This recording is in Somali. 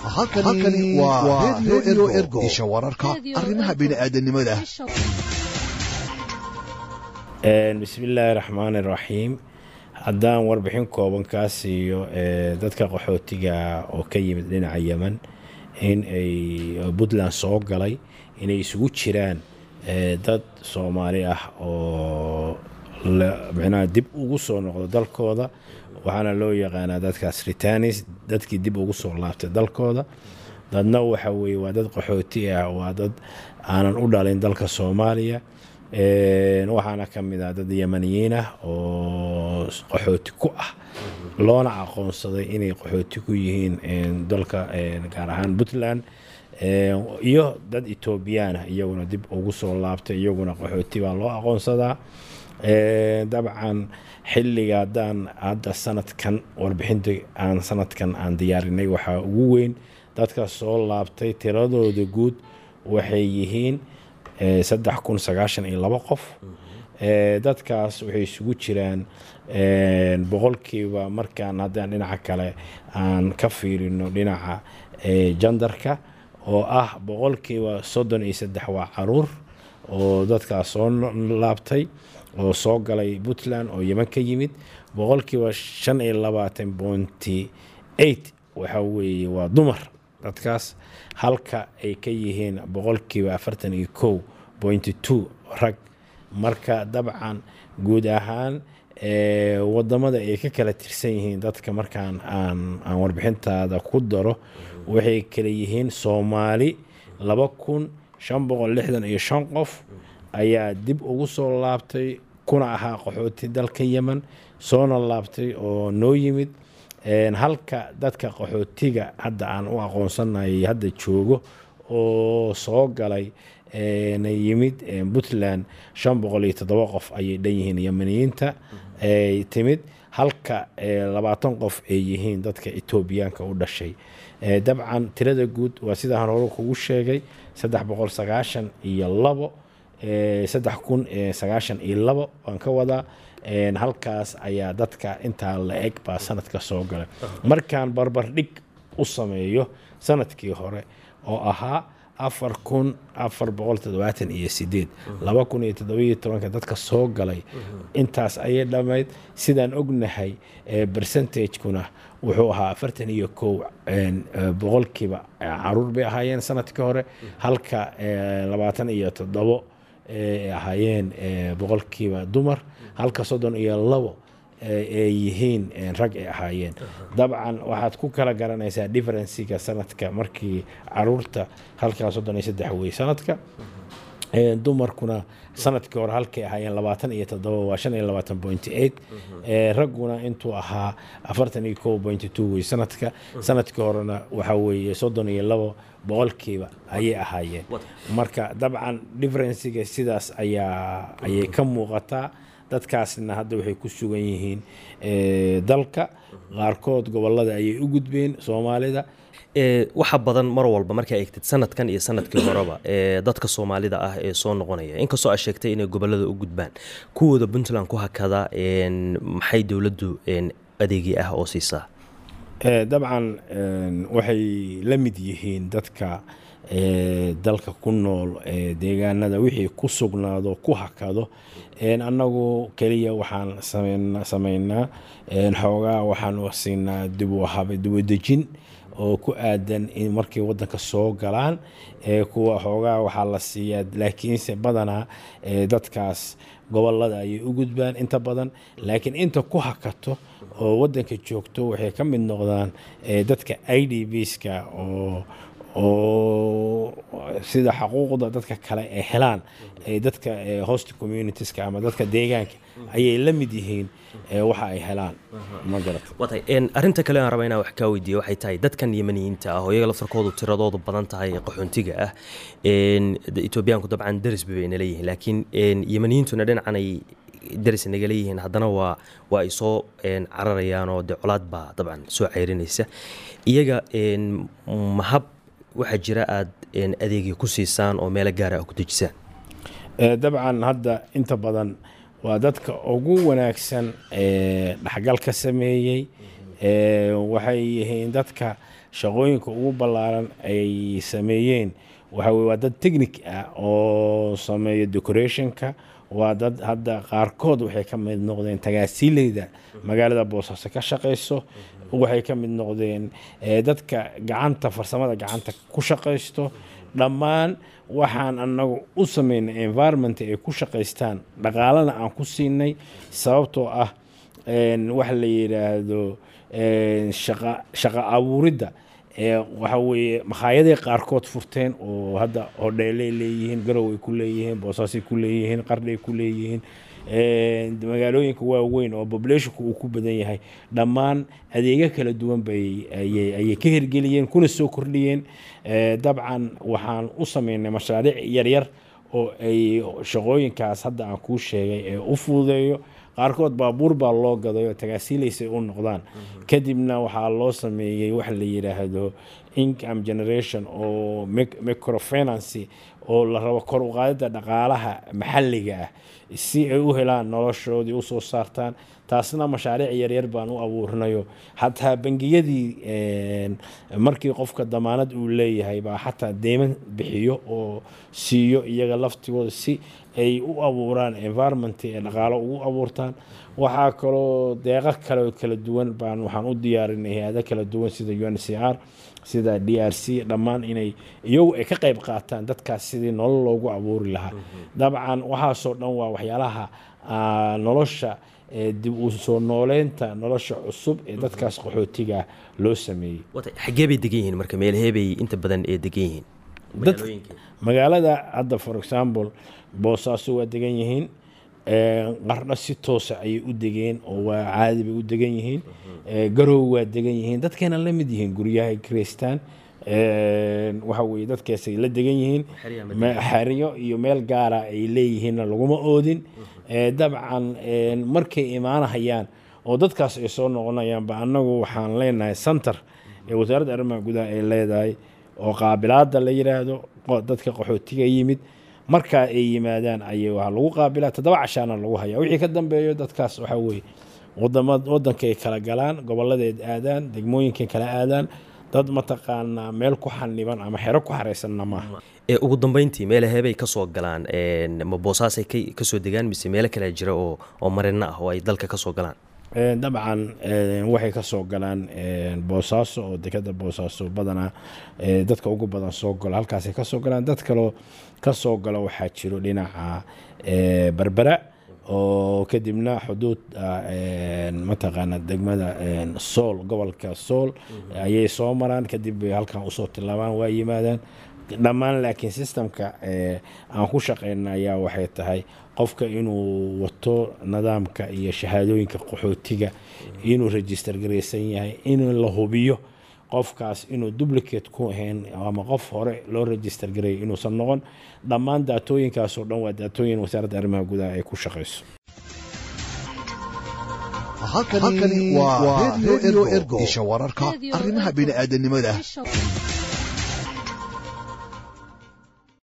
halkani waa redio ergo isha wararka Radio arrimaha Ergo. bini'aadanimada bismi illaahi raxmaani raxiim haddaan warbixin kooban kaa siiyo ee, dadka qaxootiga oo ka yimid dhinaca yemen in ay puntland soo galay inay isugu jiraan ee, dad soomaali ah oo la- micnaha dib ugu soo noqdo dalkooda waxaana loo yaqaanaa dadkaas ritanis dadkii dib ugu soo laabtay dalkooda dadna waxa weeye waa dad qaxooti ah waa dad aanan u dhalin dalka soomaaliya Een, waxaana ka mid ah dad yemaniyiin ah oo qaxooti ku ah loona aqoonsaday inay qaxooti ku yihiin een, dalka een, gaar ahaan puntland Een, iyo dad etoobiyaan ah iyaguna dib ugu soo laabtay iyaguna qaxooti baa loo aqoonsadaa Een, dabcan xilliga haddaan hadda sanadkan warbixinta aan sanadkan aan diyaarinay waxaa ugu weyn dadka soo laabtay tiradooda guud waxay yihiin eh, saddex kun sagaashan iyo labo qof Eh, dadkaas waxay isugu jiraan een, boqolkiiba markaan haddaan dhinaca kale aan ka fiirino dhinaca eh, jandarka oo ah boqolkiiba soddon iyo saddex waa caruur oo dadkaas soo no- laabtay oo soo galay puntland oo yeman ka yimid boqolkiiba shan iyo labaatan bointi eight waxa weeye waa dumar dadkaas halka ay ka yihiin boqolkiiba afartan iyo kow bointi two rag marka dabcan guud ahaan eh, wadamada ay ka kala tirsan yihiin dadka markaan aan aan warbixintaada ku daro waxay kala yihiin soomaali laba kun shan boqol lixdan iyo shan qof ayaa dib ugu soo laabtay kuna ahaa qaxooti dalka yemen soona laabtay oo noo yimid Een, halka dadka qaxootiga hadda aan u aqoonsanay hadda joogo oo soo galay een, yimid een, puntland shan boqol iyo toddoba qof ayay dhan yihiin yemeniyiinta ay timid halka ee, labaatan qof ay yihiin dadka etoobiyaanka u dhashay Ee, dabcan tirada guud waa sidaan hore kugu sheegay saddex boqol sagaashan iyo labo ee, saddex kun ee, sagaashan iyo labo waan ka wadaa Een, halkaas ayaa dadka intaa la eg baa sanadka soo galay markaan barbardhig u sameeyo sanadkii hore oo ahaa afar kun afar boqol toddobaatan iyo sideed laba kun iyo toddobiyo tobanka dadka soo galay intaas ayay dhammayd sidaan ognahay ee, percentage-kuna wuxuu ahaa afartan iyo kow een, ee, boqolkiiba ee, caruur bay ahaayeen sanadkii hore halka ee, labaatan iyo toddobo ay ahaayeen eh, boqolkiiba dumar halka soddon iyo labo eh, ay yihiin eh, rag ay ahaayeen dabcan waxaad ku kala garanaysaa differenciga sanadka markii caruurta halkaa soddon iyo saddex wey sanadka Eh, dumarkuna sanadkii hore halkay ahaayeen labaatan iyo toddoba waa shan iyo labaatan pointy eight Eh, ragguna intuu ahaa afartan iyo kow pointy two wey sanadka sanadkii horena waxaa weeye soddon iyo labo boqolkiiba ayay ahaayeen marka dabcan differenciga sidaas ayaa ayay ka muuqataa dadkaasna hadda waxay ku sugan yihiin eh, dalka qaarkood gobolada ayay u gudbeen soomaalida ee waxa badan mar walba markaa eegtid sanadkan iyo sanadkii horeba ee dadka soomaalida ah ee soo noqonaya inkastoo aad sheegtay inay gobolada u gudbaan kuwooda puntland ku hakada een, maxay dowladdu een, adeegi ah oo siisaa Eh, dabcan een, waxay la mid yihiin dadka eh, dalka ku nool ee deegaanada wixii ku sugnaado ku hakado Een, annagu keliya waxaan sameyn- sameynaa een, xoogaa waxaan siinaa dib u hab- dib u dejin oo ku aadan in markay wadanka soo galaan ee kuwa xoogaa waxaa la siiyaa laakiinse badanaa ee dadkaas gobolada ayay u gudbaan inta badan laakiin inta ku hakato oo wadanka joogto waxay ka mid noqdaan ee dadka i d bska oo oo sida xaquuqda dadka kale ay helaan ee dadka ee host communitieska ama dadka deegaanka ayay la mid yihiin ee waxa ay helaan ma garata waatay een, arrinta kale aan raba inaan wax kaa weydiiyo waxay tahay dadkan yemaniyiinta ah oo iyaga laftarkoodu tiradoodu badan tahay ee qaxoontiga ah een, de- etoobiyaanku dabcan deris bay nala yihiin laakiin een, yemaniyiintuna dhinacan ay deris nagala yihiin haddana waa waa ay soo een, cararayaan oo de colaad baa dabcan soo ceyrinaysa iyaga een, mahab waxaa jira aad een, adeegii ku siisaan oo meelo gaara ah ku dejisaan Ee, dabcan hadda inta badan waa dadka ugu wanaagsan ee dhaxgal ka sameeyey waxay yihiin dadka shaqooyinka ugu ballaaran ay sameeyeen waxa weye waa dad technic ah oo sameeya decorationka waa dad hadda qaarkood waxay ka mid noqdeen tagaasiileyda magaalada boosaaso ka shaqayso waxay ka mid noqdeen dadka gacanta farsamada gacanta ku shaqaysto dhammaan waxaan anagu u sameynay environment ay ku shaqaystaan dhaqaalana aan ku siinay sababtoo ah waxa la yidhaahdo shaqa abuuridda waxa weeye makhaayadey qaarkood furteen oo hadda hodheelay leeyihiin garow ay ku leeyihiin boosaasay ku leeyihiin qardhay ku leeyihiin magaalooyinka waaweyn oo populationka uu ku badan yahay dhammaan adeegyo kala duwan bay ayay ka hirgeliyeen kuna soo kordhiyeen dabcan waxaan u sameynay mashaariic yaryar oo ay shaqooyinkaas hadda aan kuu sheegay ee u fududeeyo qaarkood baabuur baa loo gaday oo tagaasiilaysay u noqdaan kadibna waxaa loo sameeyey waxa la yidhaahdo income generation oo microfinancy oo la rabo kor u qaadida dhaqaalaha maxalliga ah si ay u helaan noloshoodii usoo saartaan taasna mashaariic yaryar baan u abuurinayo xataa bangiyadii markii qofka damaanad uu leeyahay baa xataa deyman bixiyo oo siiyo iyaga laftigooda si ay u abuuraan environment ee dhaqaalo ugu abuurtaan waxaa kaloo deeqo kale kala duwan baan waxaan u diyaarinay hay-ado kala duwan sida u n c r sida d r c dhammaan inay iyagu ay ka qayb qaataan dadkaas sidii nolol loogu abuuri lahaa dabcan waxaasoo dhan waa waxyaalaha nolosha dib u soo nooleynta nolosha cusub ee dadkaas qaxootiga loo sameeyey xaggee bay degan yihiin marka meelheebay inta badan ee degan yihiin magaalada hadda for example boosaaso waa degan yihiin qardho si toosa ayay u degeen oo waa caadi bay u degan yihiin garow waa degan yihiin dadkeena la mid yihiin guryahay kristaan waxa weye dadkaasay la degan yihiin xeryo iyo meel gaara ay leeyihiinna laguma oodin dabcan markay imaanahayaan oo dadkaas ay soo noqonayaanba annagu waxaan leenahay center ee wasaaradda arrimaha gudaha ay leedahay oo qaabilaada la yidhaahdo dadka qaxootiga yimid markaa ay yimaadaan ayay waa lagu qaabilaa toddoba cashaana lagu hayaa wixii ka dambeeyo dadkaas waxaa weeye wadankay kala galaan gobolladeed aadaan degmooyinkay kala aadaan dad mataqaanaa meel ku xaniban ama xero ku xaraysanna maaha ugu dambeyntii meelaheebay ka soo galaan ma boosaasay kasoo degaan mise meelo kale jira oo oo marino ah oo ay dalka ka soo galaan dabcan waxay ka soo galaan boosaaso oo dekada boosaaso badanaa dadka ugu badan soo galo halkaasay ka soo galaan dad kaloo ka soo galo waxaa jiro dhinaca berbera oo kadibna xuduud mataqaana degmada sool gobolka sool ayay soo maraan kadib bay halkan usoo tilaabaan waa yimaadaan dhammaan laakiin sistemka aan ku shaqeyna ayaa waxay tahay qofka inuu wato nidaamka iyo shahaadooyinka qaxootiga inuu register garaysan yahay in la hubiyo qofkaas inuu duplicate ku ahayn ama qof hore loo register gareeyay inuusan noqon dhammaan daatooyinkaasoo dhan waa daatooyin wasaaradda arrimaha gudaha ay ku shaqayso halkani waa radio ergo isha wararka arrimaha bini'aadanimada